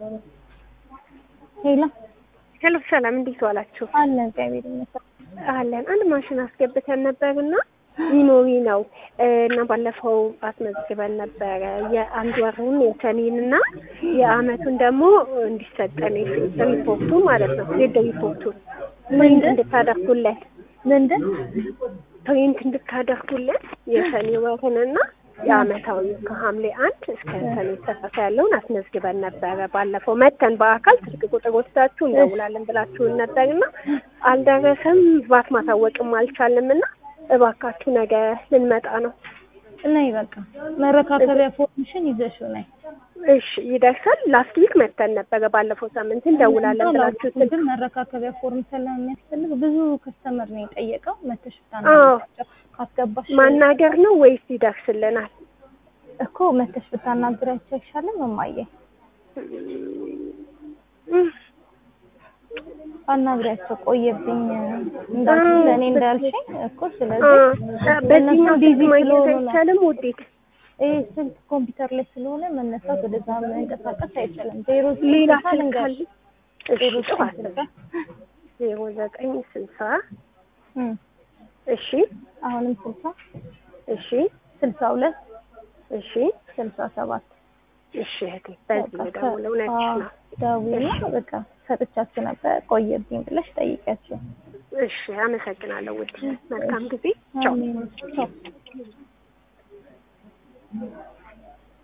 ሄሎ ሄሎ ሰላም፣ እንዴት ዋላችሁ? አለ እግዚአብሔር ይመስገን። አለን። አንድ ማሽን አስገብተን ነበርና ሚኖሪ ነው እና ባለፈው አስመዝግበን ነበረ የአንድ ወሩን የሰኔንና የአመቱን ደግሞ እንዲሰጠን ሪፖርቱ ማለት ነው ዜድ ሪፖርቱን ፕሪንት እንድታደርጉለን ምንድን ፕሪንት እንድታደርጉልን የሰኔ ወርንና የአመታዊ ከሐምሌ አንድ እስከ ሰኔ ሰላሳ ያለውን አስመዝግበን ነበረ። ባለፈው መተን በአካል ስልክ ቁጥር ወስዳችሁ እንደውላለን ብላችሁን ነበርና አልደረሰም። ባት ማሳወቅም አልቻልም እና እባካችሁ ነገ ልንመጣ ነው። ነይ በቃ መረካከቢያ ፎርምሽን ይዘሽው ነይ። እሺ ይደርሳል። ላስት ዊክ መተን ነበረ ባለፈው ሳምንት እንደውላለን ብላችሁ ስልክ ግን መረካከቢያ ፎርም ስለሚያስፈልግ ብዙ ከስተመር ነው የጠየቀው። መተሽ አዎ ብታናግራቸው ካስገባሽ ማናገር ነው ወይስ ይደርስልናል? እኮ መተሽ ብታናግራቸው አይሻልም? እማዬ አናግሪያቸው ቆየብኝ እንዳልሽ ለእኔ እንዳልሽኝ እኮ ስለዚህ በዚህኛው ቢዚ ስልክ ማግኘት ስለሆኑ ነው። አይቻልም ውዴት? ይህ ስልክ ኮምፒውተር ላይ ስለሆነ መነሳት ወደዛ መንቀሳቀስ አይቻልም። ዜሮ ሌላ ስልሳ ስልክ ልንገርሽ። አለ? እሺ ዜሮ ጥሩ ዘጠኝ አስብ። ስልሳ ዜሮ ዘጠኝ ስልሳ እም፣ እሺ አሁንም ስልሳ እሺ ስልሳ ሁለት እሺ ስልሳ ሰባት እሺ እህቴ በዚህ በቃ የደውለው ነች ነው። ደውዬ በቃ ሰጥቻችሁ ነበር ቆየብኝ ብለሽ ጠይቂያቸው። እሺ አመሰግናለሁ ውድ መልካም ጊዜ ቻው አሜን። ቻው